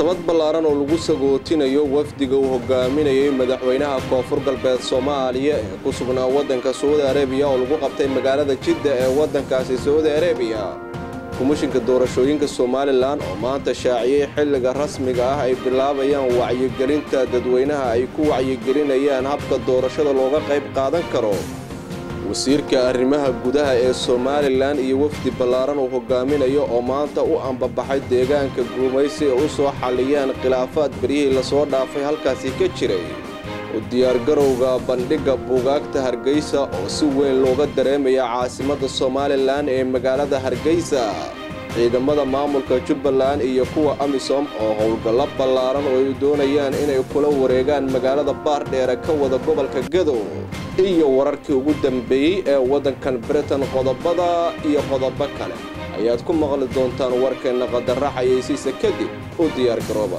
munaasabad ballaaran oo lagu sagootinayo wafdiga uu hogaaminayay madaxweynaha koonfur galbeed soomaaliya ee ku sugnaa waddanka saudi arebiya oo lagu qabtay magaalada jidda ee waddankaasi saudi arebiya komishinka doorashooyinka somalilan oo maanta shaaciyey xilliga rasmiga ah ay bilaabayaan wacyigelinta dadweynaha ay ku wacyigelinayaan habka doorashada looga qayb qaadan karo wasiirka arrimaha gudaha ee somalilan iyo wafdi ballaaran uu hogaaminayo oo maanta u ambabaxay deegaanka guumaysi ee u soo xalliyaan khilaafaad beryihii lasoo dhaafay halkaasi ka jiray u diyaargarowga bandhigga buugaagta hargeysa oo si weyn looga dareemaya caasimadda somalilan ee magaalada hargeysa ciidamada maamulka jubbaland iyo kuwa amisom oo howlgallo ballaaran oo ay doonayaan inay kula wareegaan magaalada baardheere ka wada gobolka gadow iyo wararkii ugu dambeeyey ee waddankan britain qodobada iyo qodobo kale ayaad ku maqli doontaan warkeenna qadarra xayeysiisa kadib u diyaargarooba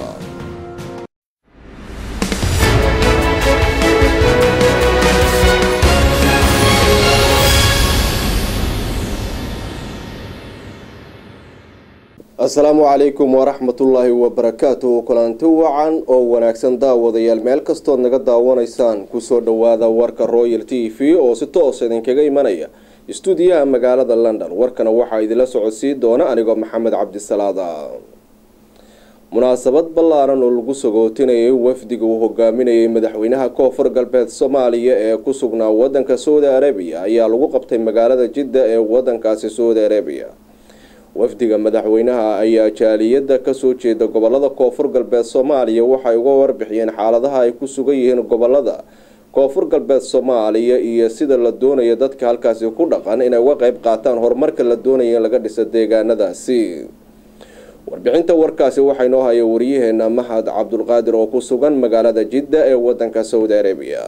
asalaamu calaykum waraxmatullaahi wabarakaatu kulanti wacan oo wanaagsan daawadayaal meel kastood naga daawanaysaan kusoo dhowaada warka royal t v oo si toos idinkaga imanaya istuudiyaha magaalada london warkana waxaa idinla socodsii doona anigoo maxamed cabdisalaada munaasabad ballaaran oo lagu sagootinayay wafdiga uu hogaaminayay madaxweynaha koonfur galbeed soomaaliya ee ku sugnaa wadanka saudi arabiya ayaa lagu qabtay magaalada jidda ee wadankaasi saudi arabiya wafdiga madaxweynaha ayaa jaaliyadda kasoo jeeda gobolada koonfur galbeed soomaaliya waxay uga warbixiyeen xaaladaha ay ku sugan yihiin gobolada koonfur galbeed soomaaliya iyo sida la doonayo dadka halkaasi ku dhaqan inay uga qeyb qaataan horumarka la doonaya in laga dhiso deegaanadaasi warbixinta warkaasi waxaa inoo haya wariyaheena mahad cabdulqaadir oo ku sugan magaalada jidda ee wadanka saudi arabiya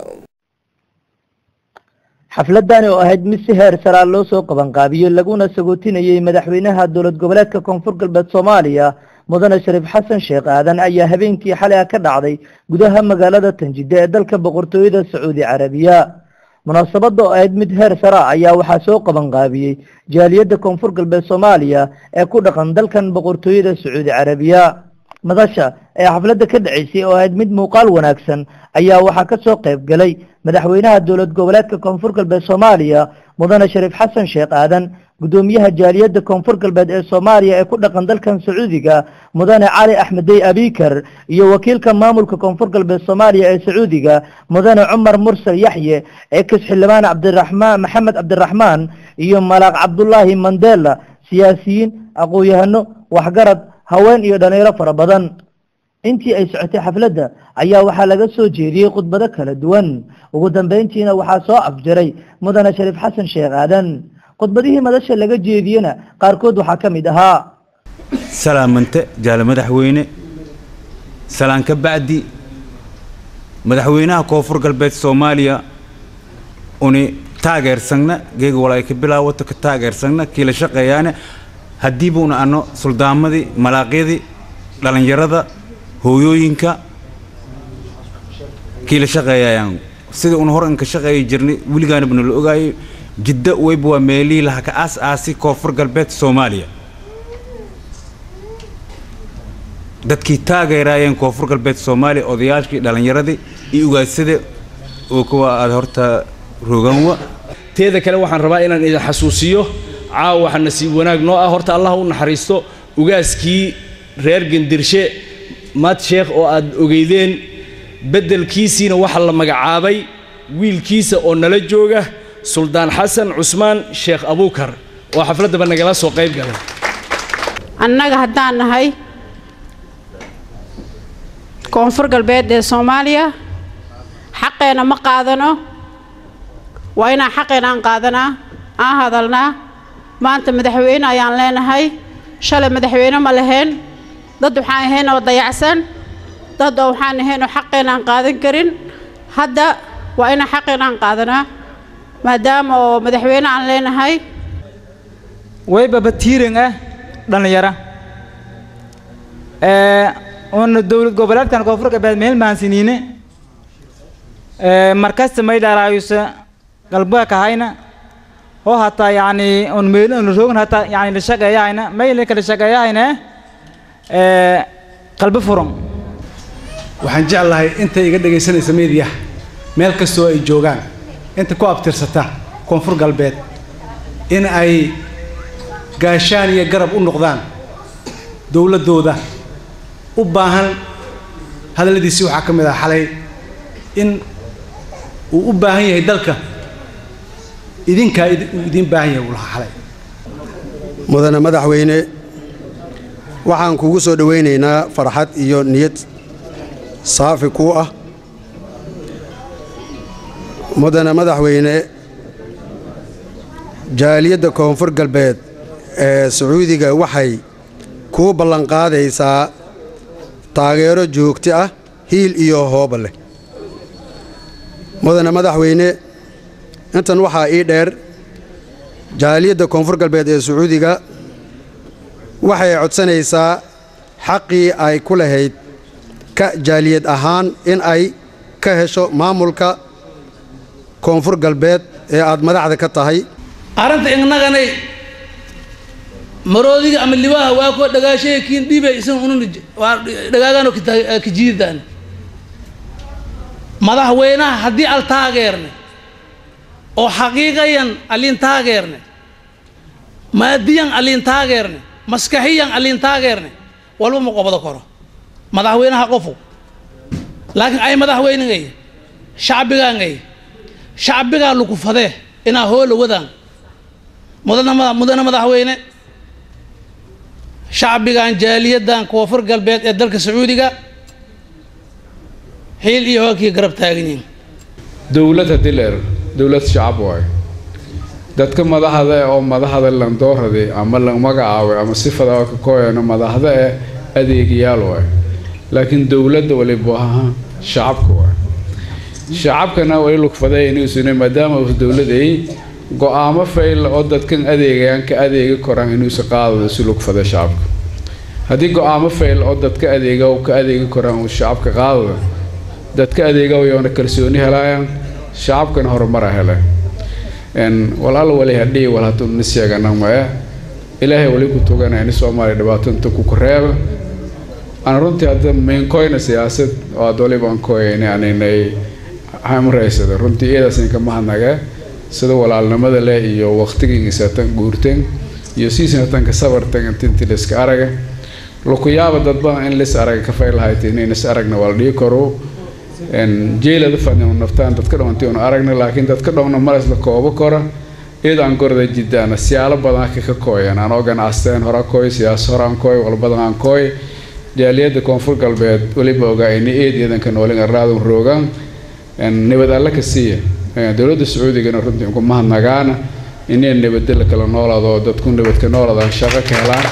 xafladani oo ahayd mid si heer saraa loo soo qabanqaabiyey laguna sagootinayey madaxweynaha dowlad goboleedka koonfur galbeed soomaaliya mudane shariif xasan sheekh aadan ayaa habeenkii xalay ah ka dhacday gudaha magaalada tanjidda ee dalka boqortooyada sacuudi carabiya munaasabada oo ahayd mid heer sara ayaa waxaa soo qabanqaabiyey jaaliyadda koonfur galbeed soomaaliya ee ku dhaqan dalkan boqortooyada sacuudi carabiya madasha ee xafladda ka dhaceysay oo ahayd mid muuqaal wanaagsan ayaa waxaa ka soo qayb galay madaxweynaha dowlad goboleedka koonfur galbeed soomaaliya mudane shariif xasan sheekh aadan guddoomiyaha jaaliyadda koonfur galbeed ee soomaaliya ee ku dhaqan dalkan sacuudiga mudane cali axmedey abikar iyo wakiilka maamulka koonfur galbeed soomaaliya ee sacuudiga mudane cumar mursal yaxye eekis xildhibaan cabdiraxmaan maxamed cabdiraxmaan iyo malaaq cabdulaahi mandela siyaasiyiin aqoon-yahano waxgarad haween iyo dhalinyaro fara badan intii ay socotay xafladda ayaa waxaa laga soo jeediyey khudbado kala duwan ugu dambeyntiina waxaa soo afjaray mudane shariif xasan sheekh aadan khudbadihii madasha laga jeediyena qaarkood waxaa ka mid ahaa salaamante jaale madaxweyne salaan ka bacdi madaxweynaha koonfur galbeed soomaaliya uni taageersagna geega walaay ka bilaawata ka taageersagna kiila shaqeeyaane haddiibuuna anno suldaamadii malaaqyadii dhallinyarada hooyooyinka kiila shaqeeyayaan sida una hor inka shaqeeyi jirnay weligaanabna la ogaayay jiddo weyba waa meelihii laha ka aas aasi koonfur galbeed soomaaliya dadkii taageeraayeen koonfur galbeed soomaaliya odayaashkii dhallinyaradii iyo ugaadsada oo kuwa aada horta roganwa teeda kale waxaan rabaa inaan idin xasuusiyo caawa waxaa nasiib wanaag noo ah horta allah u naxariisto ugaaskii reer gendirshe mad sheekh oo aad ogeydeen beddelkiisiina waxaa la magacaabay wiilkiisa oo nala jooga suldaan xasan cusmaan sheekh abuukar oo xafladdaba nagala soo qayb galay annaga haddaan nahay koonfur galbeed ee soomaaliya xaqeenna ma qaadano waa inaan xaqeenna aan qaadanaa aan hadalnaa maanta madaxweyne ayaan leenahay shalay madaxweyne ma lahayn dad waxaan ahayn oo dayacsan dad oo waxaan ahayn oo xaqeenna aan qaadan karin hadda waa inaan xaqeenna aan qaadanaa maadaama oo madaxweyne aan leenahay waybaba tiiran ah dhallinyara una dowlad goboleedkan koonfur galbeed meel maansiniine markasta may dharaayusa galbeed kahayna oo hataa yani un meel un roogn hataa yani la shaqeeyahayna mayla kala shaqeeyahayna qalbi furan waxaan jeclahay intay iga dhegaysanaysa meediyaha meel kastoo ay joogaan inta ku abtirsata koonfur galbeed in ay gaashaan iyo garab u noqdaan dowladdooda u baahan hadalladiisii waxaa ka mid ah xalay in uu u baahan yahay dalka idinkaa uu idiin baahan yahay uu lahaa xalay mudane madaxweyne waxaan kugu soo dhowaynaynaa farxad iyo niyad saafi kuu ah mudane madaxweyne jaaliyadda koonfur galbeed ee sacuudiga waxay kuu ballanqaadaysaa taageero joogto ah hiil iyo hooba leh mudane madaxweyne intan waxaa ii dheer jaaliyadda koonfur galbeed ee sacuudiga waxay codsanaysaa xaqii ay ku lahayd ka jaaliyad ahaan in ay ka hesho maamulka koonfur galbeed ee aad madaxda ka tahay arrinta innaganay maroodiga ama libaha waa kuwa dhagaashaya kiin dhiibay isan unun waa dhagaagano kajiidaan madaxweynaha haddii al taageerne oo xaqiiqayan aliin taageerne maadiyan aliin taageerne maskaxiyan aliin taageerne walba ma qobdo karo madaxweynaha qofu laakiin ay madaxweynegay shacbigaangay shacbigaa lagu fadee inaa hoola wadaan mudana mudane madaxweyne shacbigan jaaliyaddan koonfur galbeed ee dalka sacuudiga xiil iyo hoogkii garab taaganyihin dowlad haddii la ero dowlad shacab waayo dadka madaxda eh oo madaxda landoorade ama la magacaabay ama sifada ka kooyano madaxda eh adeegayaal waayo laakiin dowladda waliba aha shacabka waayo shacabkana wali lugfaday inuusuna maadaama uu dowlad ay go-aamo fayl oo dadkan adeegayaan ka adeegi koraan inuusa qaadado si lugfada shacabka haddii go-aamo fayl oo dadka adeega uu ka adeegi koraan uu shacabka qaadado dadka adeega yoona kalsooni helaayaan shacabkana horumara heleen walaal wali hadhii wal hadduu nis sheegana maya ilaahay wali ku tuganaya ni soomaaliya dhibaato inta ku koreeba aan runtii hadda meenkoyna siyaasad oo aad waliba aan kooyayna aninay hamraysada runtii iyadaasn ka mahadnaga sida walaalnimada leh iyo waqtigiisatan guurtan iyo siisantanka sabartan intinti liska araga lukuyaaba dad badan in lis araga ka fay lahayd inayn is aragna waa la dhigi karo jeelada fadnimo naftaan dadka dhawantay una aragna laakiin dadka dhowna malas la koobo kora iyadaan gorda jidaana siyaalo badan ka ka kooyan anoo ganacsteen hora kooy siyaas horaan kooy walbadan aan kooy jaaliyadda koonfur galbeed weliba ogaa ini eed iidanka noolin arraadun roogaan nabad alle ka siiya dowladda sacuudigana runtii ugu mahadnagaana inay nabadda la kala noolaado dadku nabadka noolaadaan shaqo ka helaan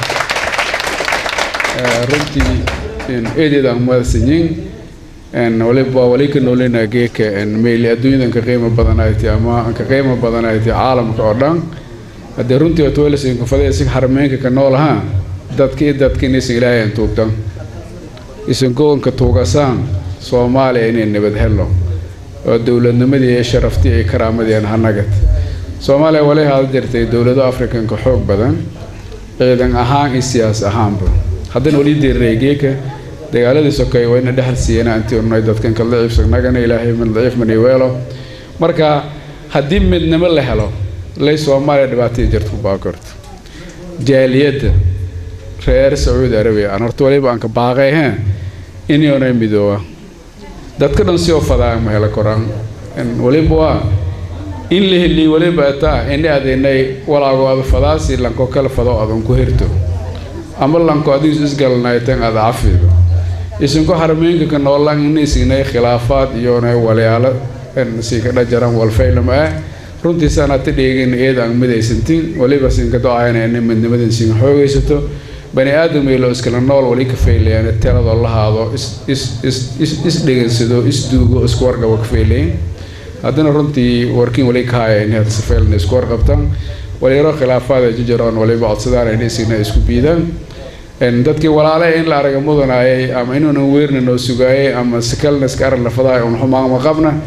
runtii eedeedaan madasanyin waliba wali ka noolina geeka meyli adduunyadan ka qiimo badan ay tahay ama ka qiimo badan ay tahay caalamka oo dhan haddee runtii waad welisin kufadaya si xarmeynka ka noolahaa dadka iyo dadka inaysan ilaahay aan tuugtan isan gobolka tuugasaan soomaaliya inay nabad helo oo dowladnimadii iyo sharaftii iyo karaamadii aan hanagad soomaaliya wali haada jirtay dowlado afrikanka xoog badan ciidan ahaan iyo siyaas ahaanba haddana wali diriraya geeka dagaaladii sokeeye waa ina dhexal siiyana antii unay dadkan kala daciifsagnagana ilaahay mid daciif maniweelo marka haddii midnimo la helo lay soomaaliya dhibaatadii jirta ku baakorto jaaliyadda reer sacuudi arabiya aan horta waliba aan ka baaqay he inyoonay midooba dadka dhan si oo fadaa ma helo koraan waliba waa in la heliy waliba ataa ini adinay walaago ada fadaasi lanko kala fado adan ku hirto ama lanko adigu isgalnaytan ada cafido isinko harmeenka ka noolaan inaysinay khilaafaad iyoonay walyaalo sinka dhajaran walfaylama ah runtii saanaata dheegin iyada aan midaysantin waliba sinka do-ayna inay midnimadan sinka xoogaysato bani aadam ilo iskala nool wali ka faylayaan tiradoo la haado isdhegansado isduugo isku warqabo ka faylayan haddana runtii warkiin wali ka haya in hadda safaylna isku warqabtaan walyaro khilaafaada jijaroon waliba codsadaan in isina isku biidaan dadkii walaale in la araga mudanayay ama inuunan weerna noo sugaayay ama sikalna iska arag lafadahay un xumaama qabna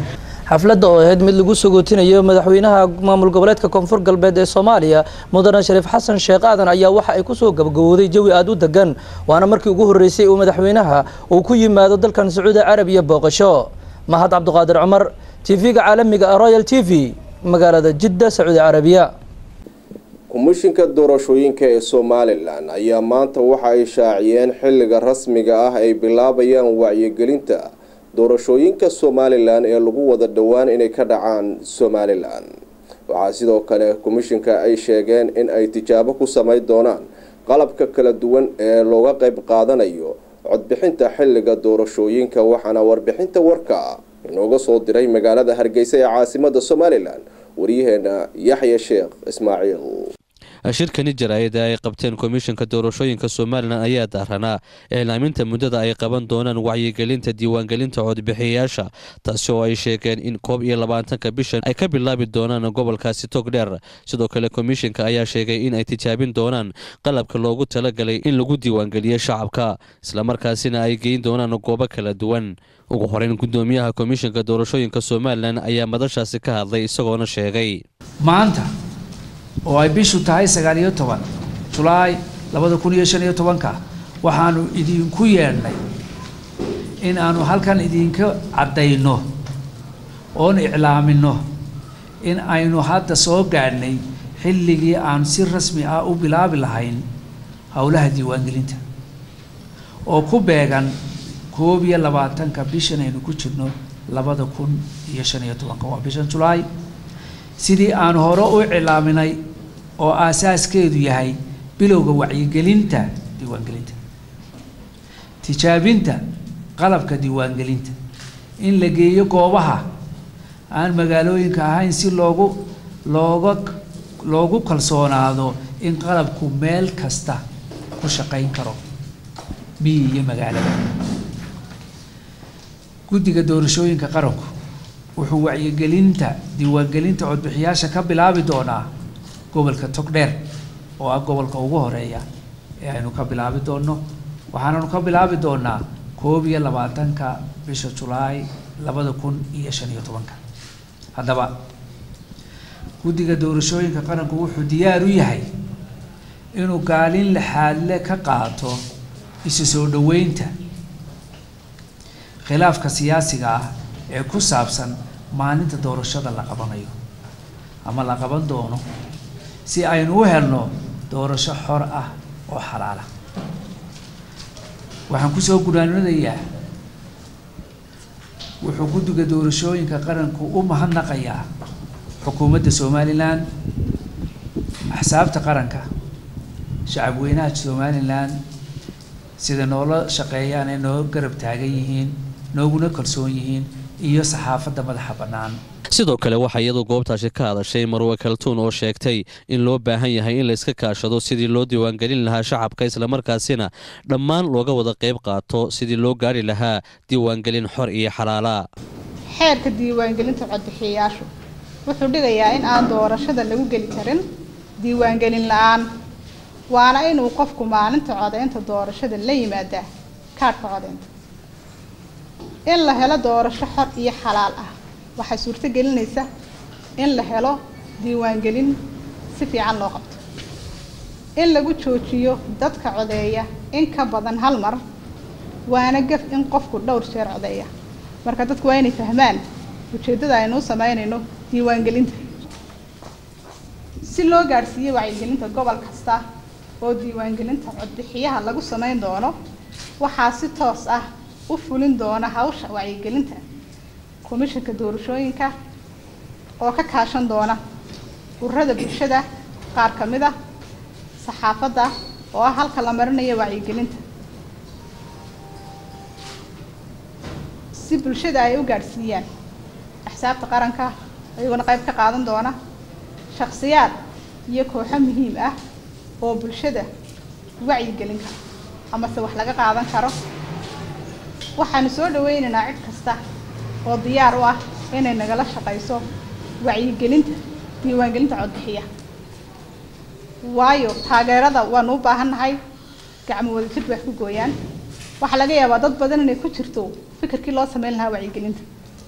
xafladda oo ahayd mid lagu sagootinayo madaxweynaha maamul goboleedka koonfur galbeed ee soomaaliya mudane shariif xasan sheekh aadan ayaa waxa ay kusoo gabagabowday jawi aada u degan waana markii ugu horreysay uu madaxweynaha uu ku yimaado dalkan sacuudi carabiya booqasho mahad cabdiqaadir cumar tv-ga caalamiga ah royal t v magaalada jidda sacuudi carabiya komishinka doorashooyinka ee somalilan ayaa maanta waxa ay shaaciyeen xilliga rasmiga ah ay bilaabayaan wacyigelinta doorashooyinka somalilan ee lagu wada dhowaan inay ka dhacaan somalilan waxaa sidoo kale komishinka ay sheegeen in ay tijaabo ku samayn doonaan qalabka kala duwan ee looga qayb qaadanayo codbixinta xilliga doorashooyinka waxaana warbixinta warka inooga soo diray magaalada hargeysa ee caasimada somalilan waryaheena yaxya sheekh ismaaciil shirkani jaraa'ida ay qabteen komishanka doorashooyinka somalilan ayaa daaranaa iclaaminta muddada ay qaban doonaan wacyigelinta diiwaangelinta codbixiyayaasha taasi oo ay sheegeen in koob iyo labaatanka bishan ay ka bilaabi doonaan gobolkaasi togdheer sidoo kale komishanka ayaa sheegay in ay tijaabin doonaan qalabka loogu talagalay in lagu diiwaangeliyo shacabka islamarkaasina ay geyn doonaan goobo kala duwan ugu horeyn gudoomiyaha komishanka doorashooyinka somalilan ayaa madashaasi ka hadlay isagoona sheegay maanta oo ay bishu tahay sagaal iyo toban julaay labada kun iyo shan iyo tobanka waxaanu idinku yeedhnay in aanu halkan idinka caddayno oon iclaamino in aynu hadda soo gaadhnay xilligii aan si rasmi ah u bilaabi lahayn howlaha diiwaangelinta oo ku beegan koob iyo labaatanka bishan aynu ku jirno labada kun iyo shan iyo tobanka waa bishan julaay sidii aan hore u iclaaminay oo aasaaskeedu yahay bilowga wacyigelinta diiwaangelinta tijaabinta qalabka diiwaangelinta in la geeyo goobaha aan magaalooyinka ahayn si loogu looga loogu kalsoonaado in qalabku meel kasta ku shaqayn karo miyi iyo magaalada guddiga doorashooyinka qaranku wuxuu wacyigelinta diiwaangelinta codbixiyaasha ka bilaabi doonaa gobolka togdheer oo ah gobolka ugu horeeya ee aynu ka bilaabi doonno waxaananu ka bilaabi doonaa koob iyo labaatanka bisha julaay labada kun iyo shan iyo tobanka haddaba guddiga doorashooyinka qaranku wuxuu diyaar u yahay inuu gaalin lixaadle ka qaato isu soo dhoweynta khilaafka siyaasiga ah ee ku saabsan maalinta doorashada la qabanayo ama la qaban doono si aynu u helno doorasho xor ah oo xalaala waxaan kusoo gunaanadayaa wuxuu guddiga doorashooyinka qaranku u mahadnaqayaa xukuumadda somalilan axsaabta qaranka shacabweynaha somalilan sida noola shaqeeyaan ee noo garab taagan yihiin nooguna kalsoon yihiin iyo saxaafadda madaxa bannaan sidoo kale waxaa iyadu goobtaasi ka hadashay marwe kaltuun oo sheegtay in loo baahan yahay in layska kaashado sidii loo diiwaangelin lahaa shacabka islamarkaasina dhammaan looga wada qayb qaato sidii loo gaari lahaa diiwaangelin xor iyo xalaala xeerka diiwaangelinta codbixiyayaashu wuxuu dhigayaa in aan doorashada lagu geli karin diiwaangelin la-aan waana inuu qofku maalinta codaynta doorashada la yimaadaa kaadhka codaynta in la helo doorasho xor iyo xalaal ah waxay suurto gelinaysa in la helo diiwaangelin si fiican loo qabto in lagu joojiyo dadka codeeya in ka badan hal mar waana gaf in qofku dhowr jeer codeeya marka dadku waa inay fahmaan ujeeddada aynu u sameynayno diiwaangelinta si loo gaadhsiiyo wacyigelinta gobol kasta oo diiwaangelinta codbixiyaha lagu sameyn doono waxaa si toos ah u fulin doona hawsha wacyigelinta komishanka doorashooyinka oo ka kaashan doona ururada bulshada qaar ka mid ah saxaafadda oo ah halka la marinayo wacyigelinta si bulshada ay u gaadhsiiyaan axsaabta qaranka ayaguna qayb ka qaadan doona shakhsiyaad iyo kooxo muhiim ah oo bulshada wacyigelin kara amase wax laga qaadan karo waxaanu soo dhaweynaynaa cid kasta oo diyaar u ah inay nagala shaqayso wacyigelinta diiwaangelinta codbixiya waayo taageerada waanu u baahannahay gacmo wadajir bay wax ku gooyaan waxaa laga yaabaa dad badan inay ku jirto fikirkii loo sameyn lahaa wacyigelinta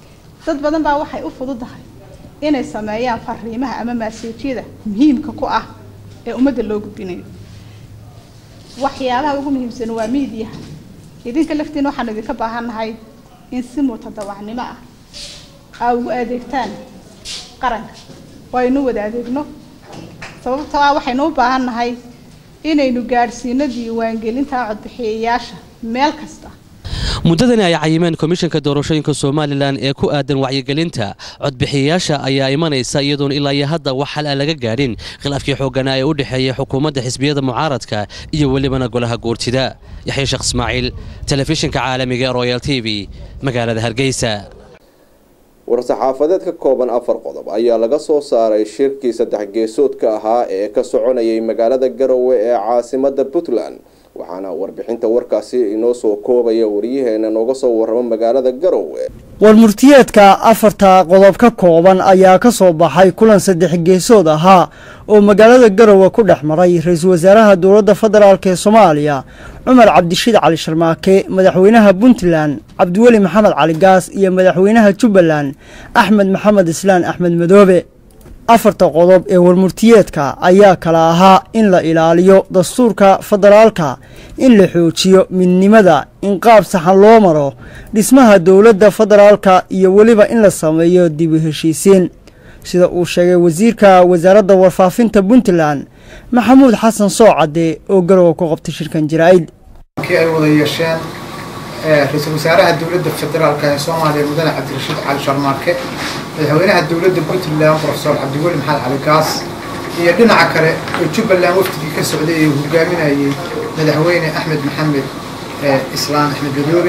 dad badan baa waxay u fududahay inay sameeyaan fariimaha ama maaseejyada muhiimka ku ah ee ummadda loo gudbinayo waxyaabaha ugu muhiimsan waa miidiyaha idinka laftiin waxaan idinka baahannahay in si mutadawacnimo ah aa ugu adeegtaan qaranka oo aynu wada adeegno sababtoo ah waxaynu u baahannahay inaynu gaadhsiino diiwaangelinta codbixiyayaasha meel kasta muddadani ay cayimeen komishanka doorashooyinka somalilan ee ku aadan wacyigelinta codbixiyayaasha ayaa imanaysa iyadoon ilaa iyo hadda wax xal a laga gaadhin khilaafkii xooggana ee u dhexeeyay xukuumadda xisbiyada mucaaradka iyo welibana golaha guurtida yaxya sheekh ismaaciil telefishinka caalamiga ee royal t v magaalada hargeysa war-saxaafadeed ka kooban afar qodob ayaa laga soo saaray shirkii saddex geesoodka ahaa ee ka soconayay magaalada garowe ee caasimada puntland waxaana warbixinta warkaasi inoo soo koobaya wariyaheena nooga soo warramo magaalada garowe warmurtiyeedka afarta qodob ka kooban ayaa ka soo baxay kulan saddex geesood ahaa oo magaalada garowe ku dhex maray ra-iisul wasaaraha dowladda federaalk ee soomaaliya cumar cabdishiid cali sharmaake madaxweynaha puntland cabdiweli maxamed cali gaas iyo madaxweynaha jubbaland axmed maxamed islaan axmed madoobe afarta qodob ee warmurtiyeedka ayaa kala ahaa in la ilaaliyo dastuurka federaalka in la xoojiyo midnimada in qaab saxan loo maro dhismaha dowladda federaalka iyo weliba in la sameeyo dib u heshiisiin sida uu sheegay wasiirka wasaaradda warfaafinta puntland maxamuud xasan soocadde oo garowe ku qabtay shirkan jaraa'id kii ay wada yeesheen ra-iisul wasaaraha dowladda federaalka ee soomaaliya mudane cabdirashiid cali sharmaarke madaxweynaha dowladda puntland profesor cabdiweli maxamed cali gaas iyo dhinaca kale oo jubbaland wafdigii ka socday ee hogaaminayay madaxweyne axmed maxamed islaan axmed madoobe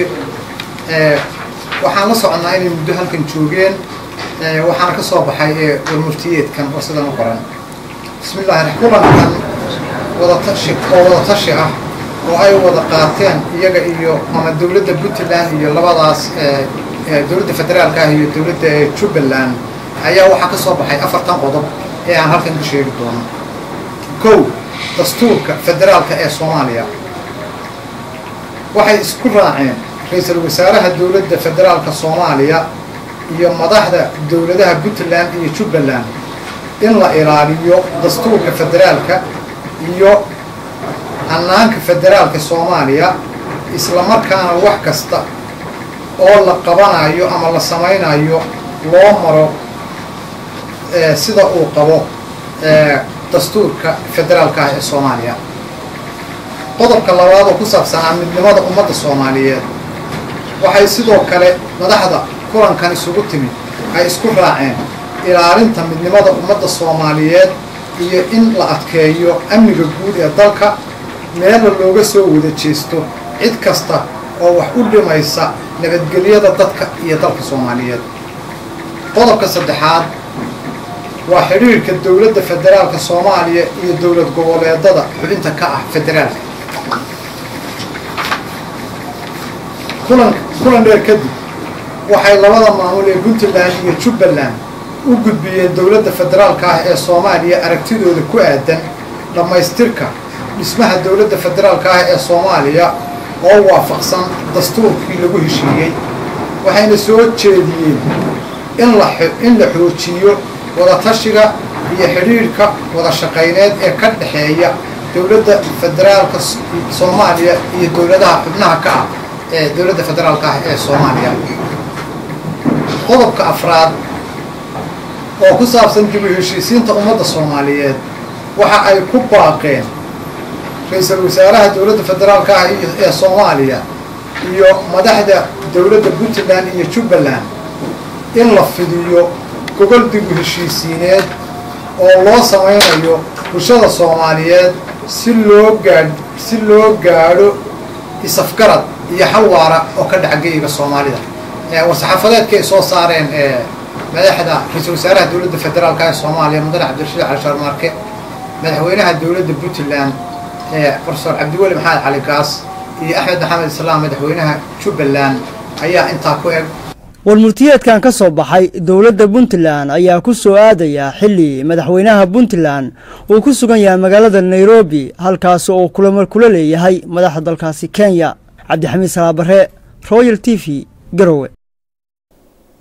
waxaan la soconnaa inay muddo halkan joogeen waxaana ka soo baxay warmurtiyeedkan oo sidan u qoran bismillahi kulankan wadatashi oo wadatashi ah oo ay wada qaateen iyaga iyo ama dowladda puntland iyo labadaas dowladda federaalka ah iyo dowladda jubbaland ayaa waxaa ka soo baxay afartan qodob ee aan halkan ka sheegi doono kow dastuurka federaalka ee soomaaliya waxay isku raaceen ra-iisul wasaaraha dowladda federaalka soomaaliya iyo madaxda dowladaha puntland iyo jubbaland in la ilaaliyo dastuurka federaalka iyo hannaanka federaalka soomaaliya islamarkaana wax kasta oo la qabanayo ama la samaynayo loo maro sida uu qabo dastuurka federaalka ah ee soomaaliya qodobka labaad oo ku saabsanaa midnimada ummadda soomaaliyeed waxay sidoo kale madaxda kulankan isugu timid ay isku raaceen ilaalinta midnimada ummadda soomaaliyeed iyo in la adkeeyo amniga guud ee dalka meelna looga soo wada jeesto cid kasta oo wax u dhimaysa nabadgelyada dadka iyo dalka soomaaliyeed qodobka saddexaad waa xidhiirka dowladda federaalka soomaaliya iyo dowlad goboleedada xubinta ka ah federaalka kulan kulan dheer kadib waxay labada maamul ee puntland iyo jubbaland u gudbiyeen dowladda federaalka ah ee soomaaliya aragtidooda ku aadan dhammaystirka dhismaha dowladda federaalka ah ee soomaaliya oo waafaqsan dastuurkii lagu heshiiyey waxayna soo jeediyeen in la in la xoojiyo wadatashiga iyo xidhiirhka wada shaqayneed ee ka dhexeeya dowladda federaalka soomaaliya iyo dowladaha xubnaha ka ah ee dowladda federaalka ah ee soomaaliya qodobka afraad oo ku saabsan dib u heshiisiinta ummadda soomaaliyeed waxa ay ku baaqeen ra-iisul wasaaraha dowladda federaalka ah ee soomaaliya iyo madaxda dowladda puntland iyo jubbaland in la fidiyo gogol dib u heshiisiineed oo loo samaynayo bulshada soomaaliyeed si loo gaadh si loo gaadho isafgarad iyo xal waara oo ka dhaca geyiga soomaalida war-saxaafadeedka ay soo saareen madaxda ra-iisul wasaaraha dowladda federaalka ee soomaaliya mudane cabdirashiid cali sharmaarke madaxweynaha dowladda puntland profesor cabdiweli maxamed cali gaas iyo axmed maxamed islaam madaxweynaha jubbaland ayaa intaa ku eg warmurtiyeedkan ka soo baxay dowladda puntland ayaa ku soo aadaya xilli madaxweynaha puntland uu ku sugan yahay magaalada nairobi halkaasi oo kulamar kula leeyahay madaxda dalkaasi kenya cabdixamiid salaabare royal t v garowe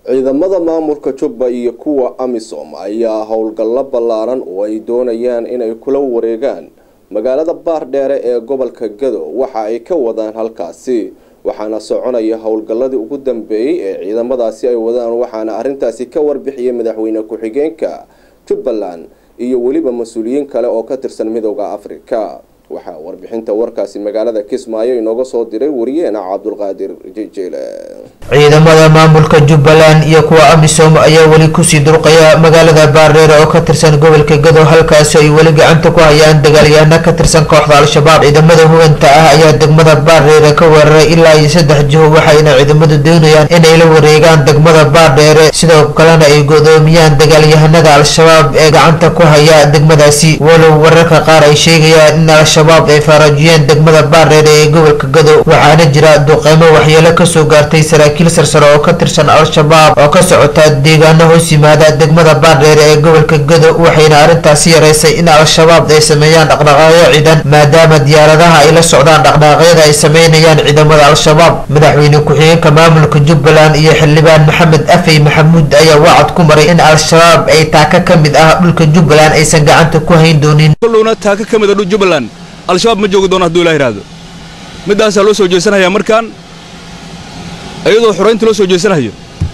ciidamada maamulka jubba iyo kuwa amisom ayaa howlgallo ballaaran oo ay doonayaan inay kula wareegaan magaalada baardheere ee gobolka gado waxa ay ka wadaan halkaasi waxaana soconaya howlgalladii ugu dambeeyey ee ciidamadaasi ay wadaan waxaana arrintaasi ka warbixiyay madaxweyne ku-xigeenka jubbaland iyo weliba mas-uuliyiin kale oo ka tirsan midooda afrika waxaa warbixinta warkaasi magaalada kismaayo inooga soo diray wariyeena cabdulqaadir jijiile ciidamada maamulka jubbaland iyo kuwa amisom ayaa weli kusii durqaya magaalada baardheere oo ka tirsan gobolka gado halkaasi ay weli gacanta ku hayaan dagaalyahaano ka tirsan kooxda al-shabaab ciidamada huganta ah ayaa degmada baardheere ka weeraray ilaa iyo saddex jiho waxayna ciidamadu doonayaan inay la wareegaan degmada baardheere sidoo kalena ay godoomiyaan dagaalyahanada al-shabaab ee gacanta ku haya degmadaasi walow wararka qaar ay sheegayaan in al-shabaab ay faaraajiyeen degmada baardheere ee gobolka gado waxaana jira duqeymo waxyeelo kasoo gaartay saraakiil sarsare oo ka tirsan al-shabaab oo ka socota deegaano hoos yimaada degmada baardheere ee gobolka gado waxayna arrintaasi yaraysay in al-shabaab ay sameeyaan dhaqdhaqaaqyo ciidan maadaama diyaaradaha ay la socdaan dhaqdhaqaaqyada ay sameynayaan ciidamada al-shabaab madaxweyne ku-xigeenka maamulka jubbaland iyo xildhibaan maxamed afey maxamuud ayaa wacad ku maray in al-shabaab ay taaka ka mid ah dhulka jubbaland aysan gacanta ku hayn doonin kolowna taaka ka mid a dhul jubbaland al-shabaab ma joogi doono hadduu ilaa yidhaahdo middaasaa loo soo jeesanayaa markaan iyadoo xoraynta loo soo jeesanayo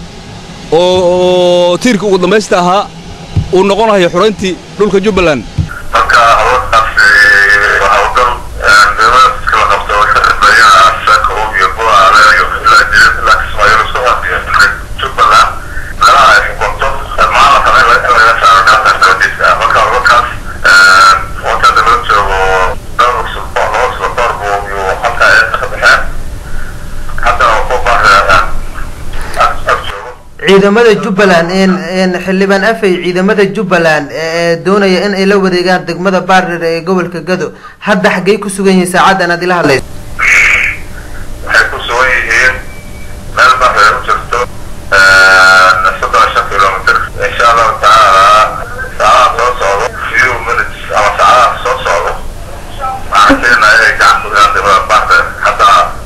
oo tiirka ugu dambaysta ahaa uu noqonayo xorayntii dhulka jubbaland ciidamada jubbaland xildhibaan afey ciidamada jubbaland ee doonaya in ay la wareegaan degmada baardheer ee gobolka gado hadda xaggay ku sugan yihiin saacadan aad ila hadlayso waxay ku sugan yihiin meel baardheer u jirto soddon shan kilomitr insha allahu tacaala saacadaha soo socdo few minutes ama saacadaha soo socdo waxaan keenaya inay gacan ku dhigaan degmada baardheer hadda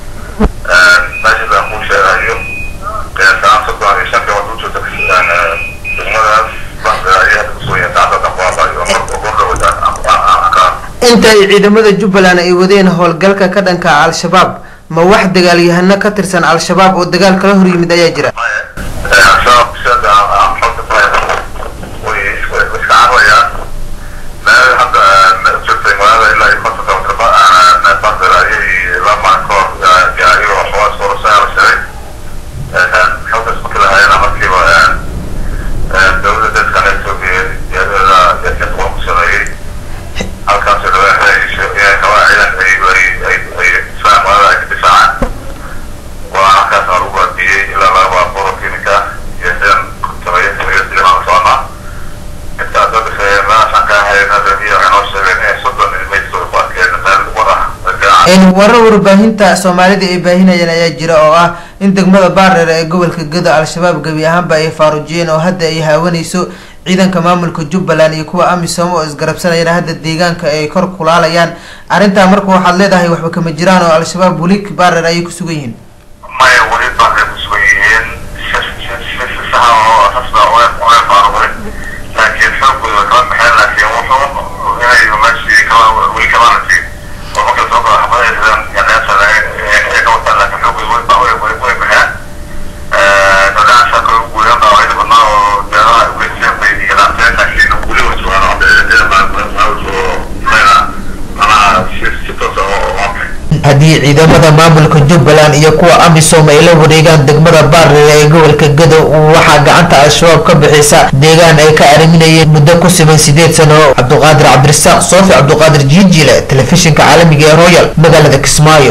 meesha baan kuu sheegayo saacad soddon iyo shan kilomitr u jirto degmadaas baardheer ayay hadda kusugan yihiin saacada dambaabaayo marka gordhawada inta ay ciidamada jubbaland ay wadeen howlgalka ka dhanka al-shabaab ma wax dagaalyahano ka tirsan al-shabaab oo dagaal kala hor yimid ayaa jira al-shabaab sida aan xogta ku hayno way iska cararayaan meel hadda u jirtay magaalada ilaa iyo konton kilomitr baardheer ayay laba maalin ka hor gaariyo waxoogaa soorasaya la sheegay xogtaas markii la hayana markiiba dowladda dadkan etoobiya diyaarada yaasiin qoon ku sameeyey halkaas rabaa inay rabaa ciidan ay ay ay islaan magaalada ay ka difaacaan waa halkaas aan lagu waadiyey ilaa laga baaburo kiimika iyo ciidan sameeya sameeya dilimaan soconnaa intaas oo dhexeeya meelaasaan ka hayna radiyo waxay noo sheegeen inay soddon meydkooda ku arkeen meel war ah warar warbaahinta soomaalida ay baahinayaan ayaa jira oo ah in degmada baardheer ee gobolka gado al-shabaab gebi ahaanba ay faarujiyeen oo hadda ay haawanayso ciidanka maamulka jubbaland iyo kuwa amisom oo isgarabsanayana hadda deegaanka ay kor kulaalayaan arrintaa marka waxaad leedahay waxba kama jiraan oo al-shabaab weli baardheer ayay ku sugan yihiin maya weli baardheer ku sugan yihiin saxa oo rasma oga faaruqay laakiin xoogooda way kala baxeen laakiin wuxuu inay meeshii kala weli kamaana siin oo marka soo kala xabadaysan yaneesa ay ka wataan laakiin xoogooda way way way baxeen dadaasha kale ugu weeyaan baa wayda badnaa oo deedaha ugeysteen bay yaraanteen laakiin weli way sugaan oo ciidan baa soo mayna manaha si si toos ah oo amay haddii ciidamada maamulka jubbaland iyo kuwa amisom ay la wareegaan degmada baardheer ee gobolka gado waxaa gacanta al-shabaab ka bixisa deegaan ay ka ariminayeen muddo ku siman sideed sano cabduqaadir cabdirasaaq soofi cabduqaadir jiijile telefishinka caalamiga ee royal magaalada kismaayo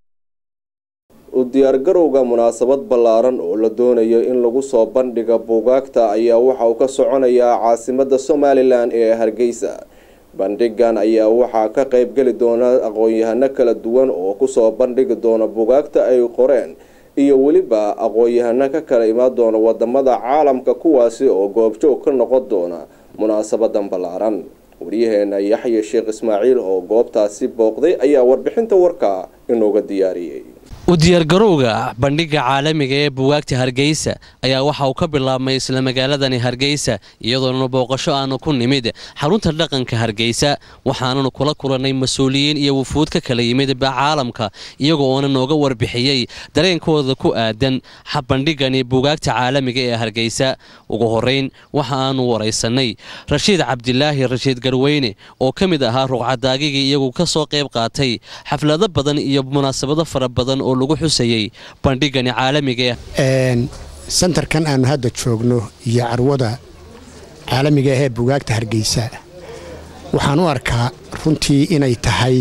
u diyaargarowga munaasabad ballaaran oo la doonayo in lagu soo bandhiga buugaagta ayaa waxa uu ka soconayaa caasimadda somalilan ee hargeysa bandhigan ayaa waxaa ka qaybgeli doona aqoon-yahano kala duwan oo kusoo bandhigi doona bugaagta ay qoreen iyo weliba aqoon-yahano ka kala imaan doona wadamada caalamka kuwaasi oo goobjoog ka noqon doona munaasabadan ballaaran waryaheena yaxya sheekh ismaaciil oo goobtaasi booqday ayaa warbixinta warka inooga diyaariyey u diyaargarowga bandhigga caalamiga ee buwaagta hargeysa ayaa waxa uu ka bilaabmay isla magaaladani hargeysa iyadoona booqasho aanu ku nimid xarunta dhaqanka hargeysa waxaananu kula kulannay mas-uuliyiin iyo wufuud ka kala yimid caalamka iyagoo oona nooga warbixiyey dareenkooda ku aadan bandhigani buugaagta caalamiga ee hargeysa ugu horeyn waxa aanu waraysanay rashiid cabdilaahi rashiid garweyne oo ka mid ahaa ruqcadaagigii iyagu ka soo qayb qaatay xaflado badan iyo munaasabado fara badan oo lagu xusayey bandhigani caalamiga sentarkan aanu hadda joogno iyo carwada caalamiga ahee bugaagta hargeysa waxaan u arkaa runtii inay tahay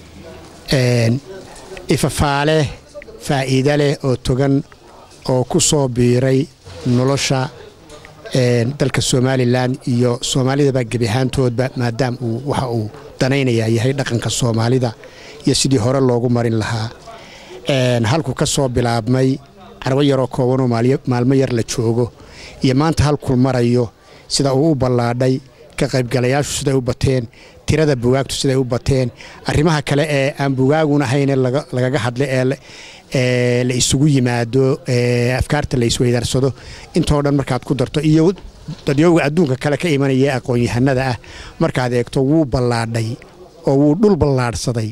ifafaale faa'iida leh oo togan oo ku soo biiray nolosha dalka somalilan iyo soomaalidaba gebi ahaantoodba maadaam uu waxa uu danaynayaa yahay dhaqanka soomaalida iyo sidii hore loogu marin lahaa halku ka soo bilaabmay carwo yaroo koobanoo maalmo yar la joogo iyo maanta halkul marayo sida uu u ballaadhay ka qaybgalayaashu siday u bateen tirada bugaagtu siday u bateen arrimaha kale ee aan bugaagun ahayne lagaga hadla ee la isugu yimaado afkaarta la isweydaarsado intoo dhan markaad ku darto iyo dadyooga adduunka kale ka imanaya aqoon-yahanada ah markaad eegto wuu ballaadhay oo wuu dhul ballaadhsaday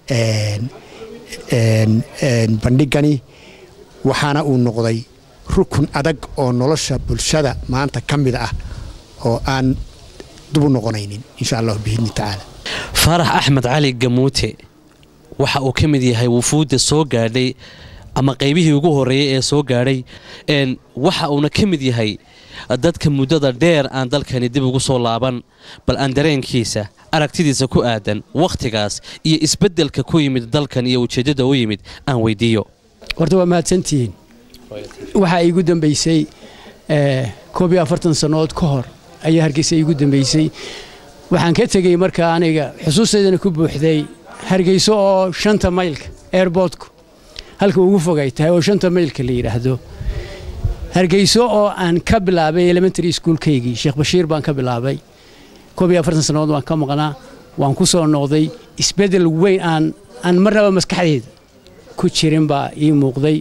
bandhigani waxaana uu noqday rukun adag oo nolosha bulshada maanta ka mid ah oo aan dubu noqonaynin insha allah biidni tacaala faarax axmed cali gamuute waxa uu ka mid yahay wufuudda soo gaadhay ama qaybihii ugu horreeyey ee soo gaadhay waxa uuna ka mid yahay dadka muddada dheer aan dalkani dib ugu soo laaban bal aan dareenkiisa aragtidiisa ku aadan wakhtigaas iyo isbeddelka ku yimid dalkan iyo ujeeddada u yimid aan weydiiyo horta waa mahadsantihiin waxaa iigu dambaysay koob iyo afartan sannadood ka hor ayaa hargeysa iigu dambaysay waxaan ka tegey markaa aniga xusuustaydana ku buuxday hargeyso oo shanta maylka airboortku halka ugu fogay tahay oo shanta maylka la yidhaahdo hargeyso oo aan ka bilaabay elementary schoolkaygii sheekh bashiir baan ka bilaabay koob iyo afartan sannadood waan ka maqnaa waan ku soo noqday isbeddel weyn aan aan marnaba maskaxdeeda ku jirin baa ii muuqday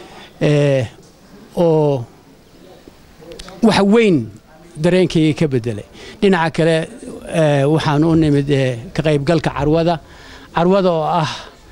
oo wax weyn dareenkayga ka beddelay dhinaca kale waxaan u nimid ka qaybgalka carwada carwada oo ah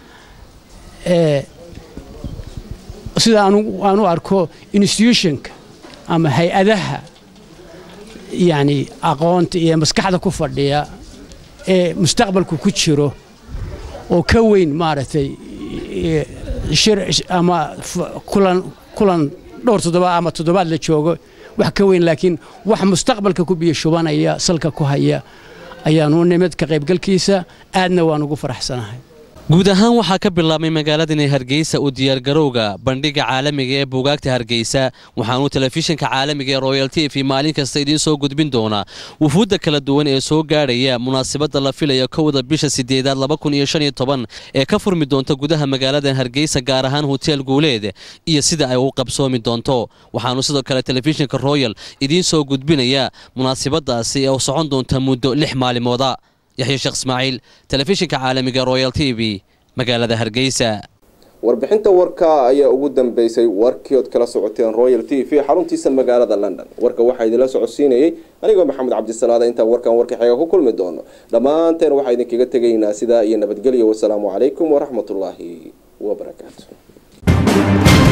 sida aan u arko institutionka ama hay-adaha yacni aqoonta iyo maskaxda ku fadhiya ee mustaqbalku ku jiro oo ka weyn maaragtay shir ama kulan kulan dhowr toddobaad ama toddobaad la joogo wax ka weyn laakiin wax mustaqbalka ku biyo shubanaya salka ku haya ayaanu nimid ka qaybgalkiisa aadna waan ugu faraxsanahay guud ahaan waxaa ka bilaabmay magaaladani hargeysa u diyaargarowga bandhigga caalamiga ee buugaagta hargeysa waxaanuu telefishinka caalamiga ee royal t v maalin kasta idiin soo gudbin doonaa wufuudda kala duwan ee soo gaadhaya munaasabadda la filaya kowda bisha sideedaad ee ka furmi doonta gudaha magaalada hargeysa gaar ahaan hoteel guuleed iyo sida ay u qabsoomi doonto waxaanu sidoo kale telefishinka royal idiin soo gudbinaya munaasabadaasi ee socon doonta muddo lix maalmooda yaxya sheekh ismaaciil telefishinka caalamiga royal t v magaalada hargeysa warbixinta warka ayaa ugu dambeysay warkii ood kala socoteen royal t v xaruntiisa magaalada london warka waxaa idinla socodsiinayay anigoo maxamed cabdisalaada intaan warkan warka xiga ku kulmi doono dhammaanteen waxaa idinkaga tegaynaa sidaa iyo nabadgelyo wasalaamu calaykum waraxmatullaahi wabarakaatu